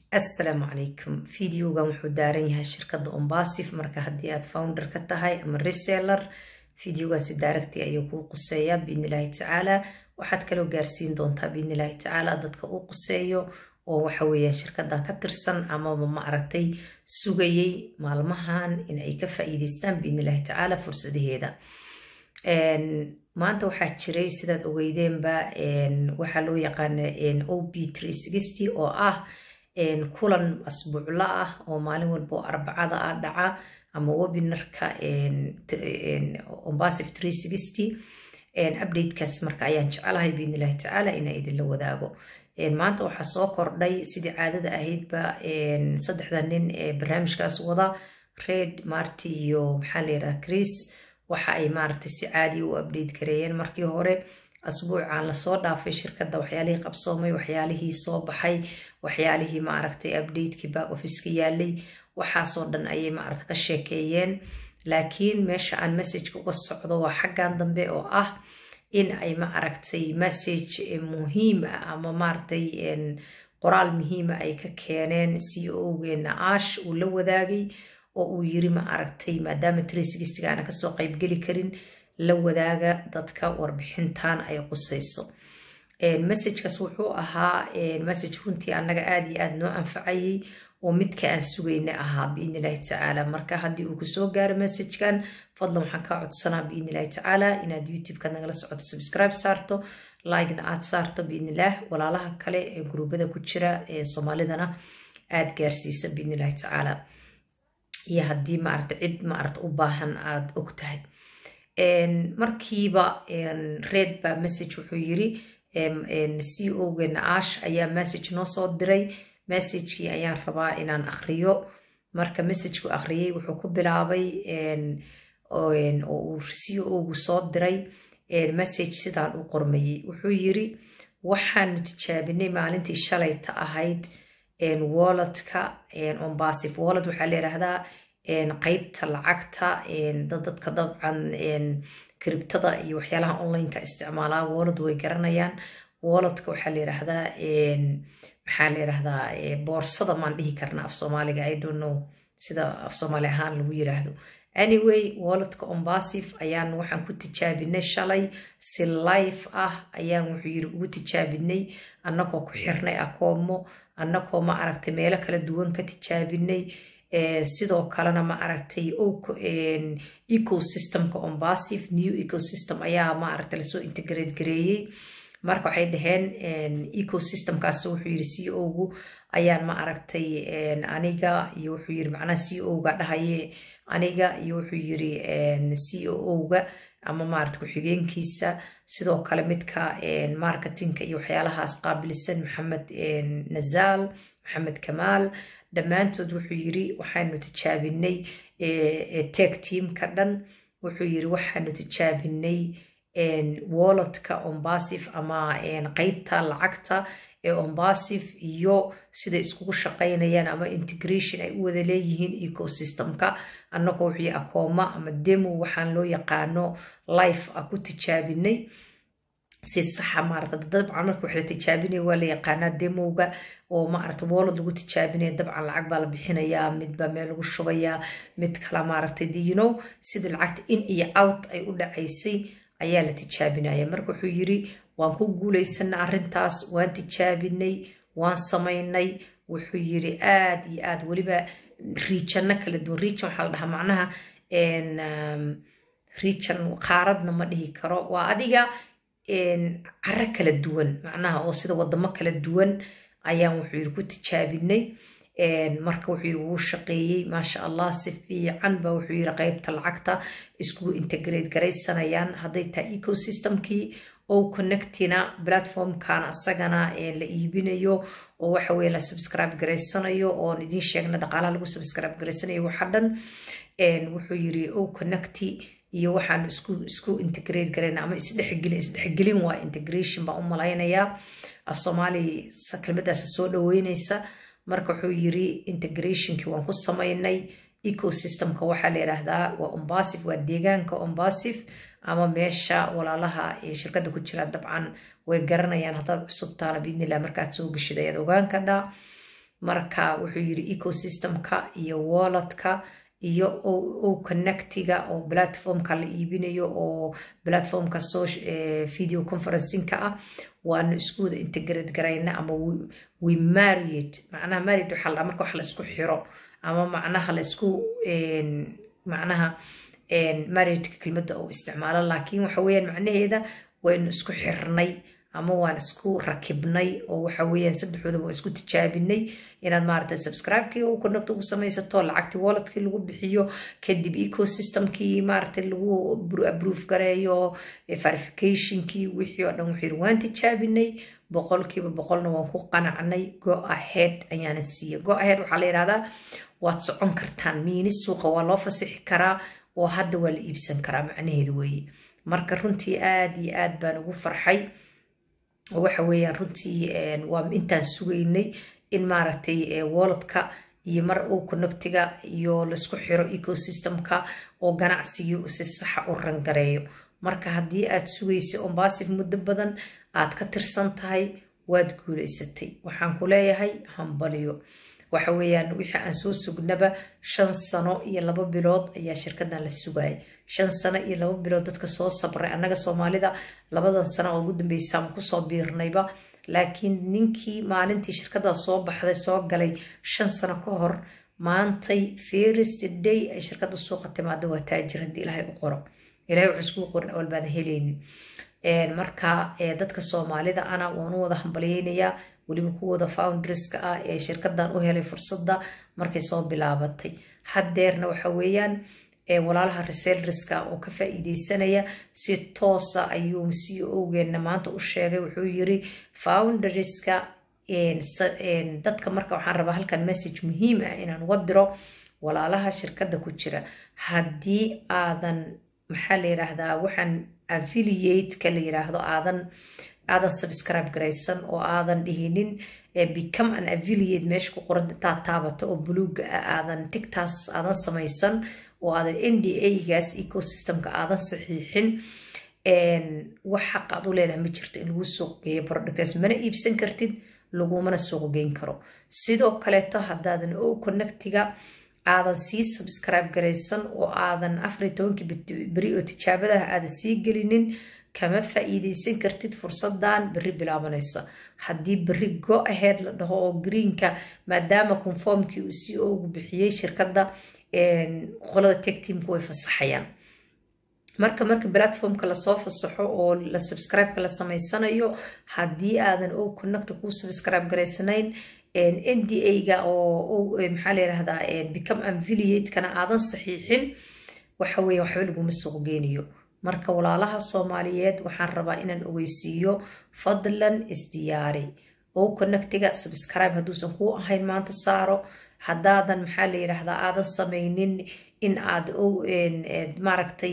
assalaamu calaykum videogan wuxuu daaran yahay shirkadda ombasif marka haddii aad founder ka tahay ama reseller videogan si daaragti ayuu kuu quseeyaa biidni illaahi tacaala waxaad kaloo gaarsiin doontaa biidni illaahi tacaala dadka uu quseeyo oo waxa weeyaan shirkaddan ka tirsan amaba ma aragtay sugayay maalmahan in ay ka faa'iidaystaan biidni illaahi tacaala fursadaheeda maanta waxaa jiray sidaad ogeydeenba waxaa loo yaqaana o b oo ah kulan asbuucla ah oo maalin walba oo arbacada ah dhaca ama webinarka ombasif updatekaas marka ayaan jecelahay biidni illahi tacaala inaan idinla wadaago maanta waxaa soo kordhay sidii caadada ahaydba saddexda nin ee barnaamijkaas wada red marty iyo maxaa la yidhaha chris waxa ay maaragtay si caadi u update gareeyeen markii hore asbuucan lasoo dhaafay shirkadda waxyaalihii qabsoomay waxyaalihii soo baxay waxyaalihii maaragtay updatekii back officeka yaalay waxaasoo dhan ayay maaragta ka sheekeeyeen laakiin meesha aan messageka uga socdo waa xaggan dambe oo ah in ay ma aragtay message muhiim ah ama maaragtay qoraal muhiima ay ka keeneen c o geena ash uu la wadaagay oo uu yiri ma aragtay maadaama tresigistiga aana kasoo qaybgeli karin la wadaaga dadka warbixintan ay qusayso messagekaas wuxuu ahaa message runtii annaga aada iyo aada noo anfacayay oo midka aan sugayna ahaa biidni illahi tacaala marka haddii uu kusoo gaaro messagekan fadlan waxaan kaa codsanaa biidni illahi tacaala inaad youtube-ka nagala socoto subscribe saarto like-na aad saarto biidni illah walaalaha kale ee guruubada ku jira ee soomaalidana aada gaarsiisa biidni illahi tacaala iyo haddii maaragta cid maaragta u baahan aada og tahay markiiba red ba message wuxuu yiri c o geena ash ayaa message noo soo diray messagekii ayaan rabaa inaan akriyo marka messagekuu akhriyay wuxuu ku bilaabay oo uu c o gu soo diray message sidaan u qormayey wuxuu yiri waxaanu tijaabinay maalintii shalayta ahayd walletka ombasif wallet waxaa la yidhaahdaa qeybta lacagta dadka dabcan kribtada iyo waxyaalaha onlineka isticmaalaa wallet way garanayaan walletka waxaa la yidhaahdaa maxaa la yidhaahdaa boorsada maan dhihi karna af soomaaliga i don't know sida af soomaali ahaan lagu yiraahdo anyway walletka ombasif ayaan waxaan ku tijaabinay shalay si life ah ayaan wuxuu yiri ugu tijaabinay annagoo ku xirnay akoomo annagoo ma aragtay meelo kala duwan ka tijaabinay sidoo kalena ma aragtay ecosystemka ombasif new ecosystem ayaa ma aragtay lasoo integrate gareeyey marka waxay dhaheen ecosystemkaas wuxuu yiri c o gu ayaan ma aragtay aniga iyo wuxuu yiri macnaha c o ga dhahaye aniga iyo wuxuu yiri c o o ga ama maarata ku-xigeenkiisa sidoo kale midka marketingka iyo waxyaalahaas qaabilsan maxamed nazaal maxamed kamaal dhammaantood wuxuu yiri waxaanu tijaabinay teg teamka dhan wuxuu yiri waxaanu tijaabinay walletka ombasif ama qeybta lacagta ee ombasif iyo siday iskugu shaqaynayaan ama integration ay u wada leeyihiin ecosystemka annagoo wixii akooma ama demo waxaan loo yaqaano life ah ku tijaabinay si saxa maarata dabcan marka wax la tijaabinaya waa la yaqaanaa demowga oo maarata wallet lagu tijaabinaya dabcan lacag baa la bixinayaa midbaa meel lagu shubayaa mid kala maaragtay you know sida lacagta in iyo out ay u dhacaysay ayaa la tijaabinaya marka wuxuu yiri waan ku guulaysanay arrintaas waan tijaabinay waan samaynay wuxuu yiri aad iyo aad weliba riijanno kala duwan riijan waxaa la dhahaa macnaha riijan qaaradna ma dhihi karo waa adiga caro kala duwan macnaha oo sida wadamo kala duwan ayaan wuxuu yiri ku tijaabinay marka wuxuu yiri wuu shaqeeyey maasha allah si fiican ba wuxuu yiri qeybta lacagta iskugu integrate garaysanayaan hadday tahay ecosystemkii oo connectina platformkan asagana la iibinayo oo waxa weye la subscribe garaysanayo oon idiin sheegna dhaqaalaha lagu subscribe garaysanayo waxa dhan wuxuu yiri o connecti iyo waxaan isku isku integrate garayna ama isdhexgelin isdhexgelin waa integration baan u malaynayaa af soomaali kelmadaas soo dhaweynaysa marka wuxuu yiri integrationkii waan ku samaynay ecosystemka waxaa la yidhaahdaa waa ombasif waa deegaanka ombasif ama meesha walaalaha ee shirkadda ku jira dabcan way garanayaan haddaad cusub taana biidnillah markaad soo geshid ayaad ogaan kadhaa marka wuxuu yiri ecosystemka iyo walletka iyo o connectiga oo platformka la iibinayo oo platformka video conferencingka ah waanu isku wada integrate garayna ama we married macnaha married waxaa la marka wax la isku xiro ama macnaha la isku macnaha marriedka kelmadda oo isticmaalo laakiin waxa weeyaan macnaheeda waynu isku xirnay ama waan isku rakibnay oo waxa weeyaan saddexdooda waan isku tijaabinay inaad maaragtay subscribe-kii u connect ugu samaysato lacagtii walletkii lagu bixiyo kadib ecosystemkii maaragtay lagu approve gareeyo verificationkii wixii oo dhan wuxuu waan tijaabinay boqolkiiba boqolna waan ku qanacnay go ahead ayaana siiya go ahead waxaa la yidhahdaa waad socon kartaan miini suuqa waa loo fasixi karaa oo hadda waa la iibsan karaa macnaheedu weeye marka runtii aad iyo aad baan ugu farxay waxa weeyaan runtii waa intaan sugaynay in maaragtay walletka iyo mar uu connectiga iyo laisku xiro ecosystemka oo ganacsigii si saxa u rangareeyo marka haddii aad sugaysay ombasif muddo badan aad ka tirsan tahay waad guulaysatay waxaan ku leeyahay hambaliyo waxa weeyaan wixii aan soo sugnaba shan sano iyo laba bilood ayaa shirkadan la sugayay shan sano iyo laba bilood dadka soo sabray annaga soomaalida labadan sano oo ugu dambeysaan kusoo biirnayba laakiin ninkii maalintii shirkada soo baxday soo galay shan sano ka hor maantay first day ay shirkada suuqa timaado waa taajir haddii ilaahay u qoro ilahay wuxuu iskugu qorin awal baadan helaynin marka dadka soomaalida ana waan u wada hambalyeynayaa weliba kuwooda founderska ah ee shirkadan u helay fursadda markay soo bilaabatay haddeerna waxa weeyaan walaalaha resellerska oo ka faa-iideysanaya si toosa ayuu c o-geena maanta u sheegay wuxuu yiri founderska dadka marka waxaan rabaa halkan message muhiim ah inaan uga diro walaalaha shirkadda ku jira haddii aadan maxaa la yiraahdaa waxaan affiliate-ka la yiraahdo aadan aadan subscribe garaysan oo aadan dhihinin become an affiliate meesha ku qoran intaad taabato oo buluuga ah aadan tigtaas aadan samaysan oo aadan n d a-gaas ecosystemka aadan saxiixin wax xaq aad u leedahay ma jirto in lagu suuq geeyo productaas mana iibsan kartid lagumana suuq geyn karo sidoo kaleeto haddaadan o connectiga aadan sii subscribe garaysan oo aadan afariy tobankii beri oo tijaabadaha aadan sii gelinin kama faa-iideysan kartid fursadan beri bilaabanaysa haddii beri go ahead la dhaho oo greenka maadaama conformkii uu c o gu bixiyey shirkadda qolada teg teamka way fasaxayaan marka marka platformka lasoo fasaxo oo la subscribe-ka la samaysanayo haddii aadan o connecta kuu subscribe garaysanayn n d a-ga oo maxaa la yirahdaa become affiliate-kana aadan saxiixin waxa weeye waxba laguma suuq geynayo marka walaalaha soomaaliyeed waxaan rabaa inaan ogeysiiyo fadlan isdiyaari o connectiga subscribe hadduusan kuu ahayn maanta saaro haddaadan maxaa la yiraahdaa aadan samaynin in aad maaragtay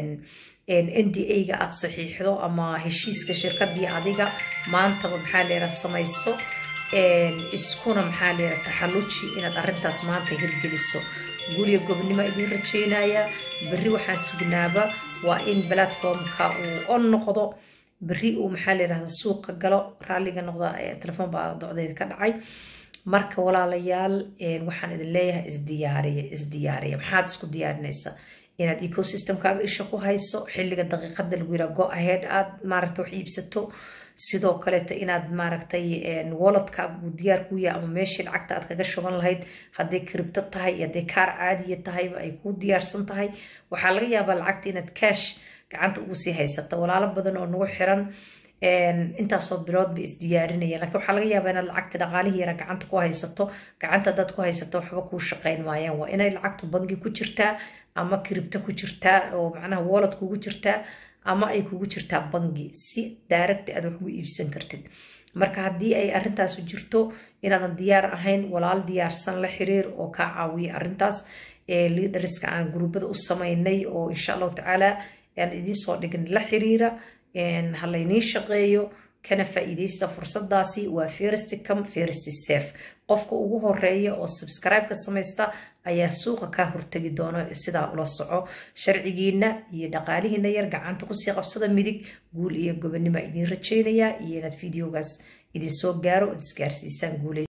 n d a-ga aad saxiixdo ama heshiiska shirkadii adiga maantaba maxaa la yiraha samayso iskuna maxaa la yiraha taxalluji inaad arrintaas maanta hirgeliso guriga gobnimo idiin rajeynayaa berri waxaan sugnaaba waa in platformka uu on noqdo berri uu maxaa la yirahda suuqa galo raalliga noqda telefoon baa docdeed ka dhacay marka walaalayaal waxaan idin leeyahay isdiyaariya isdiyaariya maxaad isku diyaarinaysaa inaad ecosystemkaaga isha ku hayso xilliga daqiiqada lagu yiraa go ahead aad maaragta wax iibsato sidoo kaleeto inaad maaragtay walletkaaga uu diyaar ku yahay ama meeshii lacagta aad kaga shuban lahayd hadday kribto tahay iyo hadday kaar caadiya tahayba ay kuu diyaarsan tahay waxaa laga yaabaa lacagta inaad cash gacanta ugu sii haysata walaalo badan oo nagu xiran intaasoo bilood bay isdiyaarinaya lakiin waxaa laga yaabaa inaad lacagta dhaqaalihii yara gacanta ku haysato gacanta haddaad ku haysato waxba kuu shaqayn maayaan waa inay lacagtu bangi ku jirtaa ama kribto ku jirtaa oo macnaha wallet kugu jirtaa ama ay kugu jirtaa bangi si daaragti aad wax ugu iibsan kartid marka haddii ay arrintaasu jirto inaadan diyaar ahayn walaal diyaarsan la xiriir oo kaa caawiya arrintaas liidariska aan guruubada u samaynay oo insha allahu tacaala aan idiin soo dhigin la xiriira ha layniin shaqeeyo kana faa-iideysta fursadaasi waa first come first safe qofka ugu horeeya oo subscribe-ka samaysta ayaa suuqa kaa hortegi doona sidaa ula soco sharcigiina iyo dhaqaalihiina yar gacanta kusii qabsada midig guul iyo gobonimo idiin rajeynayaa iyo inaad videogaas idinsoo gaaro ood isgaarsiisaan guuley